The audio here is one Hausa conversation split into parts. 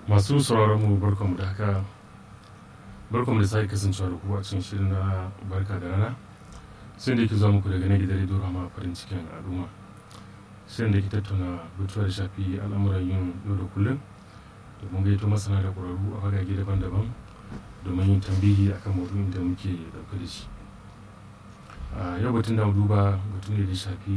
masu sauraron mu barkanmu da haka barkanmu da sake kasancewa da ku a cikin shirin na barka da rana sai da yake zuwa muku daga na gidan rediyo rama farin cikin al'umma shirin da ke tattauna batuwa da shafi al'amuran yin yau da kullum domin gaito masana da ƙwararru a fagage daban-daban domin yin tambihi akan maudu'in da muke ɗauke da shi a yau batun da duba batun da ya shafi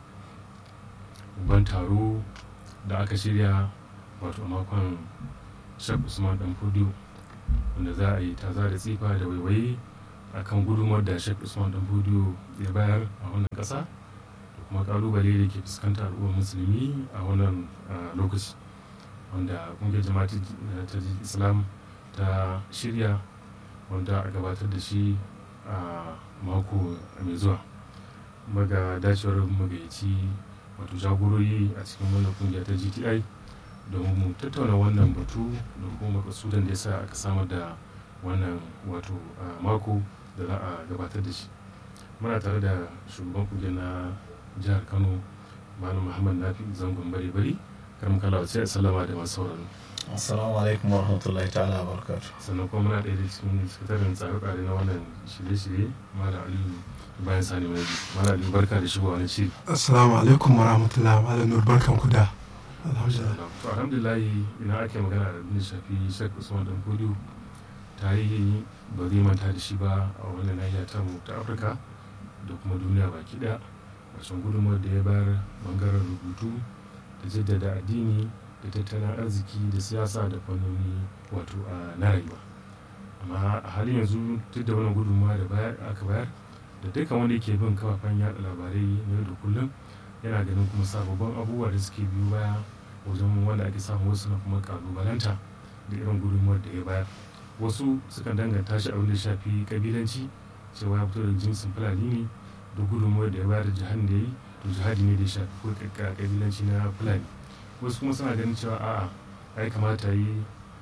babban taro da aka shirya wato a makon shek usman dan fudiyo wanda za a yi taza da tsifa da waiwaye a kan gudunmar da shek usman dan fudiyo ya bayar a wannan ƙasa da kuma kalubale da ke fuskanta al'ummar musulmi a wannan lokaci wanda kungiyar jama'at ta islam ta shirya wanda a gabatar da shi a mako mai zuwa maga dacewar magayaci wato jagorori a cikin wannan kungiya ta gti domin mu tattauna wannan batu da kuma makasudan da ya sa aka samar da wannan wato mako da za a gabatar da shi muna tare da shugaban kungiyar na jihar kano malam muhammad nafi zangon bari bari karam kala sai salama da masu sauraro assalamu alaikum wa rahmatullahi ta'ala wa barakatu sannan kuma muna ɗaya da cikin sakataren tsare-tsare na wannan shirye-shirye malam aliyu bayan sani mai malam aliyu barka da shigowa wani shiri assalamu alaikum wa rahmatullahi malam nur barkan ku da alhamdulillah to alhamdulillah ina ake magana da abin da shafi shek usman dan kodiyo tarihi ba zai manta da shi ba a wannan nahiya ta mu ta afirka da kuma duniya baki daya wacan gudunmawar da ya bayar bangaren rubutu da jaddada addini da tattalin arziki da siyasa da fannoni wato a na rayuwa amma a halin yanzu duk da wannan gudunmawa da aka bayar da dukkan wanda yake bin kafafen yada labarai na yau da kullum yana ganin kuma sababbin abubuwa da suke biyu baya wajen wanda ake samun wasu na kuma kalubalanta da irin gudunmuwar da ya bayar wasu sukan danganta shi abin da shafi kabilanci cewa ya fito da jinsin fulani ne da gudunmuwar da ya bayar da jihadin da ya yi to jihadi ne da ya shafi ko kabilanci na fulani wasu kuma suna ganin cewa a'a ai kamata yi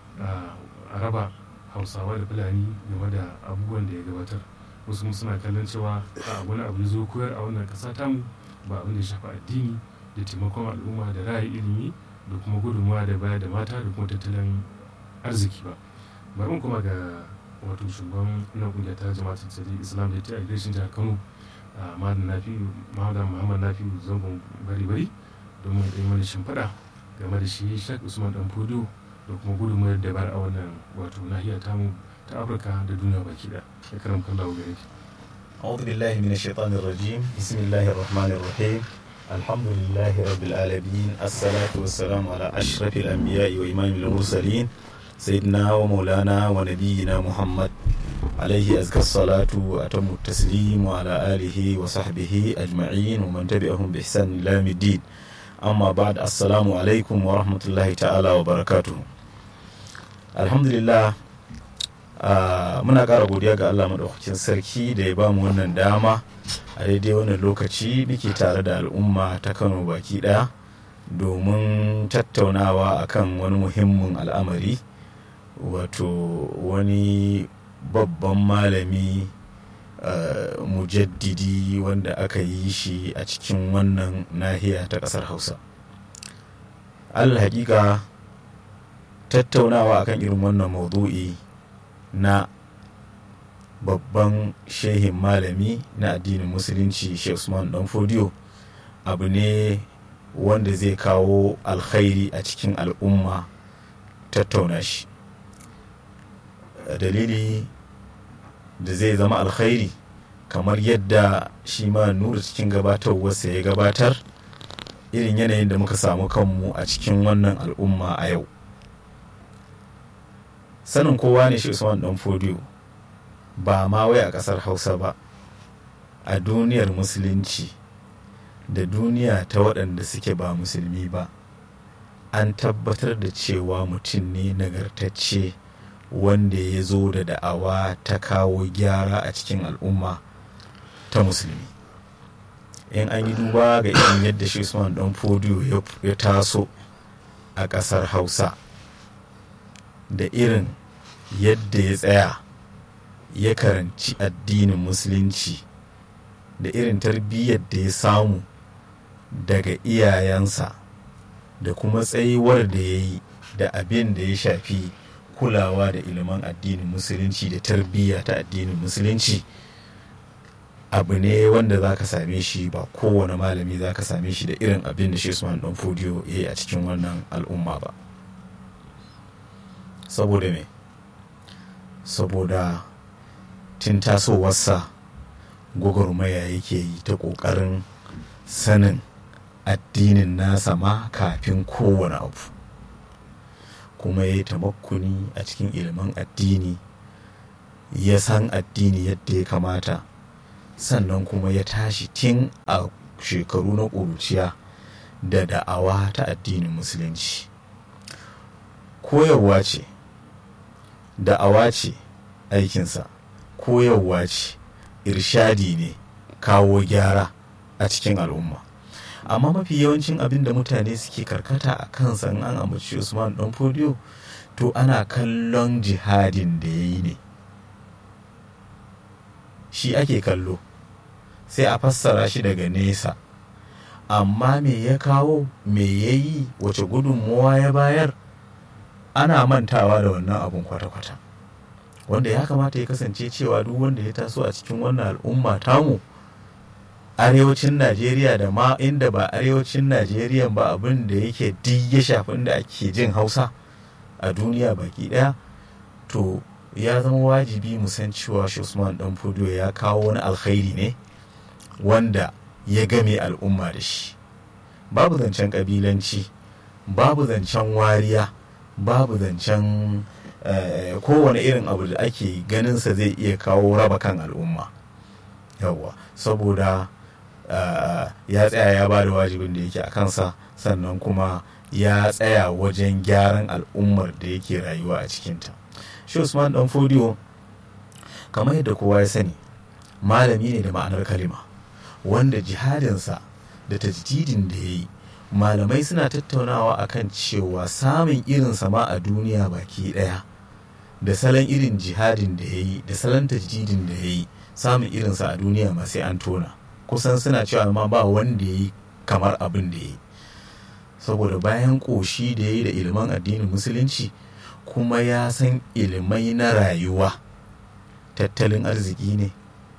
a raba hausawa da fulani game da abubuwan da ya gabatar wasu kuma suna kallon cewa a wani abu ya zo koyar a wannan kasa tamu ba abin da ya shafi addini da taimakon al'umma da ra'ayi ilimi da kuma gudunmawa da baya da mata da kuma tattalin arziki ba bari kuma ga wato shugaban na kungiyar ta jama'a tattali islam da ta agreshin jihar kano malam nafi malam muhammad nafi zangon bari bari domin ɗaya mana shimfiɗa game da shi shek usman dan fodo da kuma gudunmawar da bar a wannan wato nahiya tamu ta afirka da duniya baki da ya karam kan lawo gare ki أعوذ بالله من الشيطان الرجيم بسم الله الرحمن الرحيم الحمد لله رب العالمين الصلاة والسلام على أشرف الأنبياء وإمام المرسلين سيدنا ومولانا ونبينا محمد عليه أزكى الصلاة وأتم التسليم وعلى آله وصحبه أجمعين ومن تبعهم بإحسان إلى يوم الدين أما بعد السلام عليكم ورحمة الله تعالى وبركاته الحمد لله Uh, muna ƙara godiya ga Allah maɗaukakin sarki da ya bamu wannan dama a daidai wannan lokaci muke tare da al'umma ta kano baki ɗaya domin tattaunawa akan wani muhimmin al'amari wato wani babban malami uh, mujaddidi wanda aka yi shi a cikin wannan nahiya ta ƙasar hausa hakika tattaunawa akan irin wannan maudu'i na babban shehin malami na addinin musulunci sheikh usman dan fodiyo abu ne wanda zai kawo alkhairi a cikin al'umma tattauna shi dalili da zai zama alkhairi kamar yadda shi ma nura cikin gabatarwarsa ya gabatar irin yanayin da muka samu kanmu a cikin wannan al'umma a yau sanin kowa ne shi usman dan fodiyo ba ma wai a kasar hausa ba a duniyar musulunci da duniya ta waɗanda suke ba musulmi ba an tabbatar da cewa mutum ne nagartacce wanda ya zo da da'awa ta kawo gyara a cikin al'umma ta musulmi in an yi duba ga irin yadda shi usman dan fodiyo ya taso a ƙasar hausa da irin yadda ya tsaya ya karanci addinin musulunci da irin tarbiyyar da ya samu daga iyayensa da kuma tsayuwar da ya yi da abin da ya shafi kulawa da ilimin addinin musulunci da tarbiyya ta addinin musulunci abu ne wanda za ka same shi ba kowane malami za ka same shi da irin abin da shi Usman dan Fodiyo ya yi a cikin wannan al'umma ba saboda me saboda tun tasowarsa gwagwarmaya yake yi ta ƙoƙarin sanin addinin nasa ma kafin kowane abu kuma ya yi tamakkuni a cikin ilimin addini ya san addini yadda ya kamata sannan kuma ya tashi tun a shekaru na ƙuruciya da da'awa ta addinin musulunci koyarwa ce da'awa ce aikinsa koyarwa ce irshadi ne kawo gyara a cikin al'umma amma mafi yawancin abin da mutane suke karkata a kansa in an ambaci usman dan fodiyo to ana kallon jihadin da ya yi ne shi ake kallo sai a fassara shi daga nesa amma me ya kawo me ya yi wace gudunmuwa ya bayar ana mantawa da wannan abun kwata-kwata wanda ya kamata ya kasance cewa duk wanda ya taso a cikin wannan al'umma tamu arewacin najeriya da ma inda ba arewacin najeriya ba abin da yake duk ya shafi inda ake jin hausa a duniya baki daya to ya zama wajibi mu san cewa shi usman dan fudo ya kawo wani alkhairi ne wanda ya game al'umma da shi babu zancen kabilanci babu zancen wariya babu zancen kowane irin abu da ake ganinsa zai iya kawo raba kan al'umma yawwa saboda ya tsaya ya ba da wajibin da yake a kansa sannan kuma ya tsaya wajen gyaran al'ummar da yake rayuwa a cikinta shi usman dan fodiyo kamar yadda kowa ya sani malami ne da ma'anar kalima wanda jihadinsa da tajdidin da ya yi malamai suna tattaunawa akan cewa samun irin sama a duniya baki daya da salon irin jihadin da ya yi da salon tajdidin da ya yi samun irinsa a duniya ma sai an tona kusan suna cewa ma ba wanda ya yi kamar abin da ya yi saboda bayan ƙoshi da ya yi da ilimin addinin musulunci kuma ya san ilimai na rayuwa tattalin arziki ne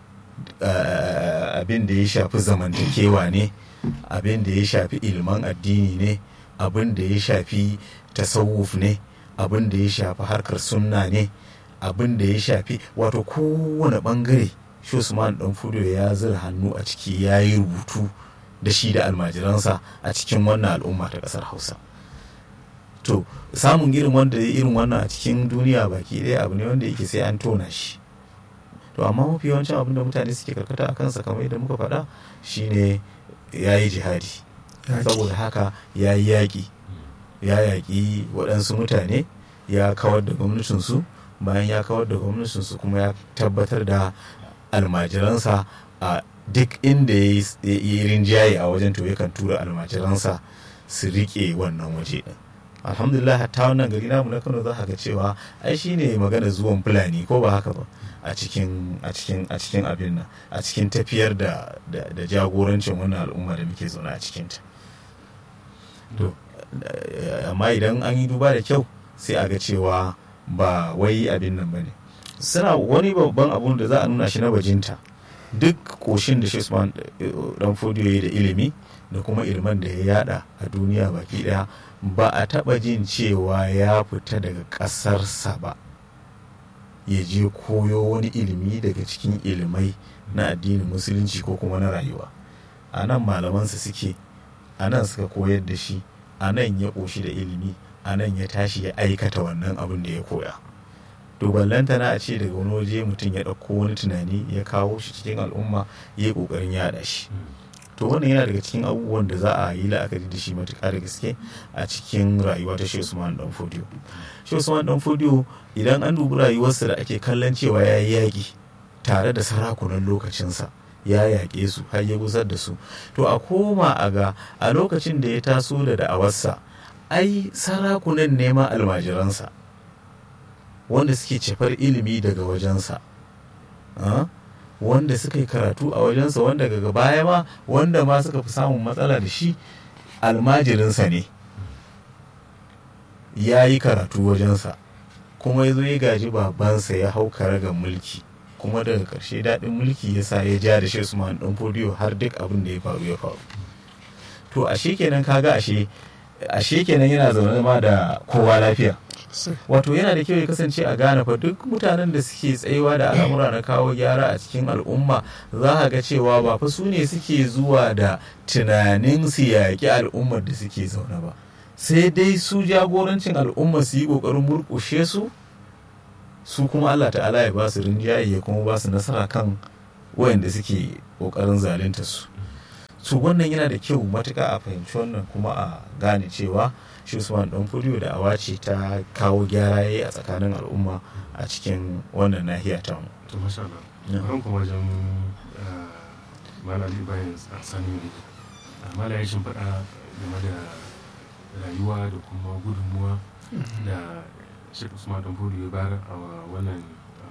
abin da ya shafi zamantakewa ne abin da ya shafi ilimin addini ne abin da ya shafi tasawuf ne abin da ya shafi harkar sunna ne abin da ya shafi wato kowane bangare shi usman dan fudo ya zira hannu a ciki ya yi rubutu da shi da almajiransa a cikin wannan al'umma ta kasar hausa to samun irin wanda ya irin wannan a cikin duniya baki ɗaya abu ne wanda yake sai an tona shi to amma mafi yawancin abin da mutane suke karkata a kansa kamar yadda muka faɗa shine ya yi jihadi saboda haka ya yi yaƙi ya yaƙi waɗansu mutane ya kawar da gwamnatinsu bayan ya kawar da gwamnatinsu kuma ya tabbatar da almajiransa a duk inda ya yi rinjaye a wajen to yakan tura almajiransa su riƙe wannan waje ɗin alhamdulillah ta wannan gari namu na kano za ga cewa ai shine magana zuwan fulani ko ba haka ba a cikin a cikin a cikin abin nan a cikin tafiyar da da jagorancin wannan al'umma da muke zaune a cikin ta to amma idan an yi duba da kyau sai a ga cewa ba wai abin nan bane suna wani babban abun da za a nuna shi na bajinta duk koshin da Usman dan fodiyo da ilimi da kuma ilman da ya yada a duniya baki daya ba a taba jin cewa ya fita daga ƙasarsa ba ya je koyo wani ilimi daga cikin ilimai na addinin musulunci ko kuma na rayuwa a nan malamansa suke a nan suka koyar da shi a nan ya ƙoshi da ilimi a nan ya tashi ya aikata wannan abin da ya koya to ballantana a ce daga wani waje mutum ya ɗauko wani tunani ya kawo shi cikin al'umma ya yi ƙoƙarin yaɗa shi to wannan yana daga cikin abubuwan da za a yi la'akari da shi matuƙa da gaske a cikin rayuwa ta Shehu Usman Dan Fodiyo. Shehu Usman Dan Fodiyo idan an dubi rayuwarsa da ake kallon cewa ya yi yaƙi tare da sarakunan lokacinsa ya yaƙe su har ya gusar da su to a koma a ga a lokacin da ya taso da da'awarsa ai sarakunan nema almajiransa wanda suke cefar ilimi daga wajensa wanda suka yi karatu a wajensa wanda daga baya ma wanda ma suka fi samun matsala da shi almajirinsa ne ya yi karatu wajensa kuma ya zo ya gaji babansa ya hau karagar mulki kuma daga ƙarshe daɗin mulki ya sa ya ja da shi usman ɗan fodiyo har duk abin da ya faru ya faru to ashe kenan kaga ashe ashe kenan yana zaune ma da kowa lafiya wato yana da kyau ya kasance a gane fa duk mutanen da suke tsayuwa da al'amura na kawo gyara a cikin al'umma za a ga cewa ba fa su ne suke zuwa da tunanin su yaƙi al'ummar da suke zaune ba sai dai su jagorancin al'umma su yi ƙoƙarin murƙushe su su kuma Allah ta'ala ya ba su rinjaye ya kuma ba su nasara kan wayanda suke ƙoƙarin zalunta su su wannan yana da kyau matuka a fahimci wannan kuma a gane cewa shi usman dan fudiyo da awa ce ta kawo gyara yayi a tsakanin al'umma a cikin wannan nahiya ta mu to masha Allah an kuma wajen malali bayan sani ne mala ya shimfiɗa game da rayuwa da kuma gudunmuwa da shi usman dan fudiyo ya bayar a wannan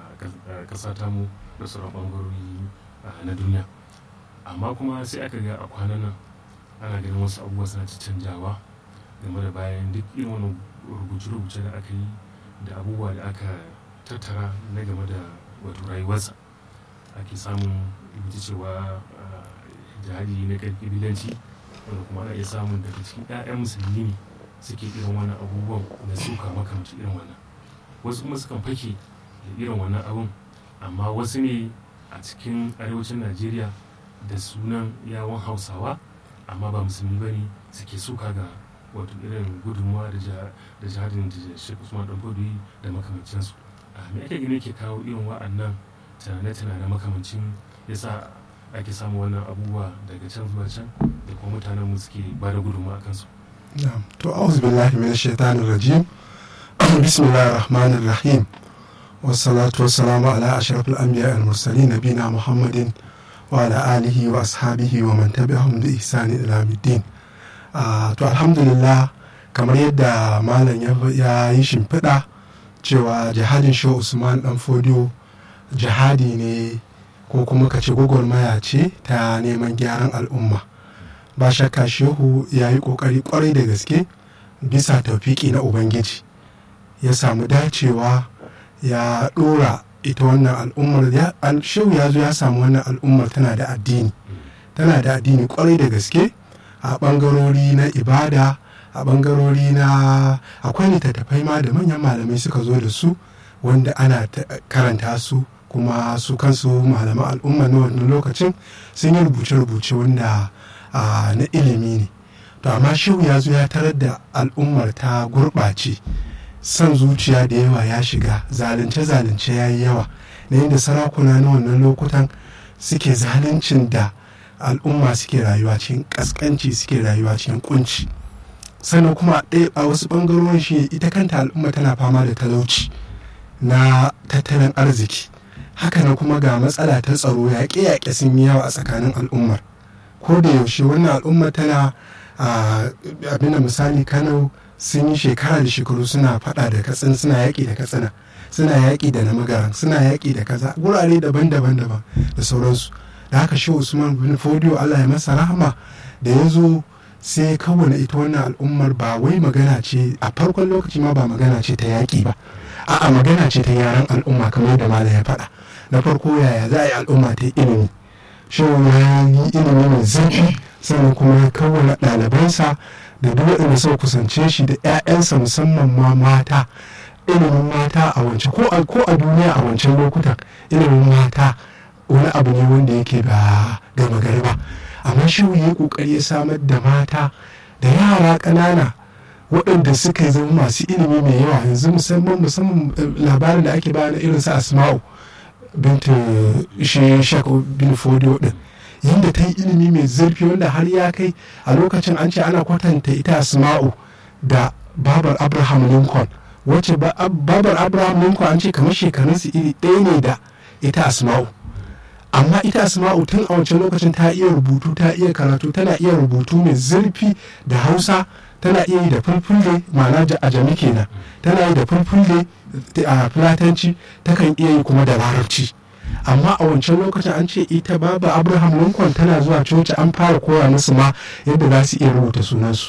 ƙasa tamu da sauran ɓangarori na duniya amma kuma sai aka ga a kwanan nan ana ganin wasu abubuwa suna canjawa game da bayan duk irin wani rubuce-rubuce da aka yi da abubuwa da aka tattara na game da wato rayuwarsa ake samun rubuce cewa jihadi na ƙabilanci wanda kuma ana iya samun daga cikin 'ya'yan musulmi ne suke irin wannan abubuwan da suka makamanci irin wannan wasu kuma sukan fake da irin wannan abun amma wasu ne a cikin arewacin najeriya da sunan yawon hausawa amma ba musulmi ba ne suke suka ga wato irin gudunmuwa da jihadin da shi usman dan da makamancinsu a me ake gani ke kawo irin wa'annan tunane-tunane makamancin yasa ake samu wannan abubuwa daga can zuwa can da kuma mutanen mu suke ba da gudunmuwa a kansu to auzu billahi min shaitanir rajim bismillahir rahmanir rahim wassalatu wassalamu ala ashrafil anbiya al mursalin nabina muhammadin وعلى آله وأصحابه ومن تبعهم بإحسان إلى يوم الدين to alhamdulillah kamar yadda malam ya yi shimfiɗa cewa jihadin shehu usman dan fodiyo jihadi ne ko kuma ka ce gwagwarmaya ce ta neman gyaran al'umma ba shakka shehu ya yi ƙoƙari ƙwarai da gaske bisa taufiki na ubangiji ya samu dacewa ya ɗora ita wannan al'ummar shehu ya zo ya samu wannan al'ummar tana da addini tana da addini kwarai da gaske a bangarori na ibada a bangarori na akwai littattafai ma da manyan malamai suka zo da su wanda ana karanta su kuma su kansu malaman al'umma na wannan lokacin sun yi rubuce-rubuce wanda na ilimi ne to amma shehu ya zo ya tarar da al'ummar ta gurɓace son zuciya da yawa ya shiga zalunce-zalunce ya yi yawa na yadda sarakuna na wannan lokutan suke zaluncin da al'umma suke rayuwa cikin kaskanci suke rayuwa cikin kunci sannan kuma a wasu ɓangarorin shi ita kanta al'umma tana fama da talauci na tattalin arziki hakanan kuma ga matsala ta tsaro yaƙe-yaƙe sun yi yawa a tsakanin al'ummar ko da yaushe wannan al'umma tana abin misali kano sun yi shekara da shekaru suna fada da katsin suna yaƙi da katsina suna yaƙi da namagaran suna yaƙi da kaza gurare daban-daban daban da sauransu da haka shi usman bin fodiyo allah ya masa rahama da ya zo sai kawai ita wannan al'ummar ba wai magana ce a farkon lokaci ma ba magana ce ta yaƙi ba a'a magana ce ta yaran al'umma kamar da malam ya faɗa na farko yaya za a yi al'umma ta yi ilimi shi ya yi ilimi mai zurfi sannan kuma ya kawai ɗalibansa da duk waɗanda suka kusance shi da 'ya'yansa musamman ma mata ilimin mata a wance ko a duniya a wancan lokutan ilimin mata wani abu ne wanda yake ba gama gari ba amma shi yi kokari ya samar da mata da yara ƙanana waɗanda suka zama masu ilimi mai yawa yanzu musamman musamman labarin da ake bayana irin su asma'u binta shi shak bin fodiyo din yadda ta yi ilimi mai zurfi wanda har ya kai a lokacin an ce ana kwatanta ita asma'u da babar abraham lincoln wacce babar abraham lincoln an ce kamar shekarunsu iri ɗaya ne da ita asma'u amma ita asma'u tun a wancan lokacin ta iya rubutu ta iya karatu tana iya rubutu mai zurfi da hausa tana iya yi da fulfulde ma'ana a jami kenan tana yi da fulfulde a fulatanci takan iya yi kuma da larabci amma a wancan lokacin an ce ita baba abraham lincoln tana zuwa coci an fara koya musu ma yadda za su iya rubuta sunansu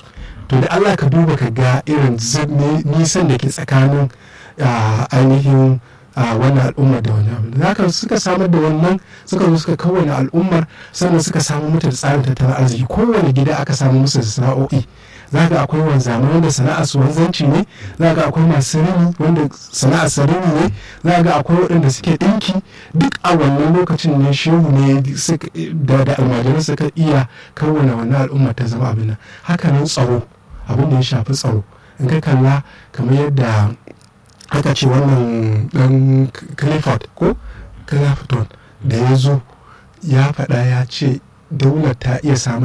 to da allah ka duba ka ga irin nisan da ke tsakanin ainihin a wannan al'ummar da wani abu da haka suka samar da wannan suka zo suka kawana al'ummar sannan suka samu mata da tsarin tattalin arziki kowane gida aka samu musu da sana'o'i za ga akwai wanzamai wanda sana'ar su wanzanci ne za ga akwai masu rini wanda sana'ar su rini ne za ga akwai waɗanda suke ɗinki duk a wannan lokacin ne shehu ne da da almajiran suka iya kawana wannan al'ummar ta zama abin nan hakanan tsaro abin da ya shafi tsaro in ka kalla kamar yadda aka ce wannan dan clifford ko clifton da ya zo ya faɗa ya ce daular ta iya samun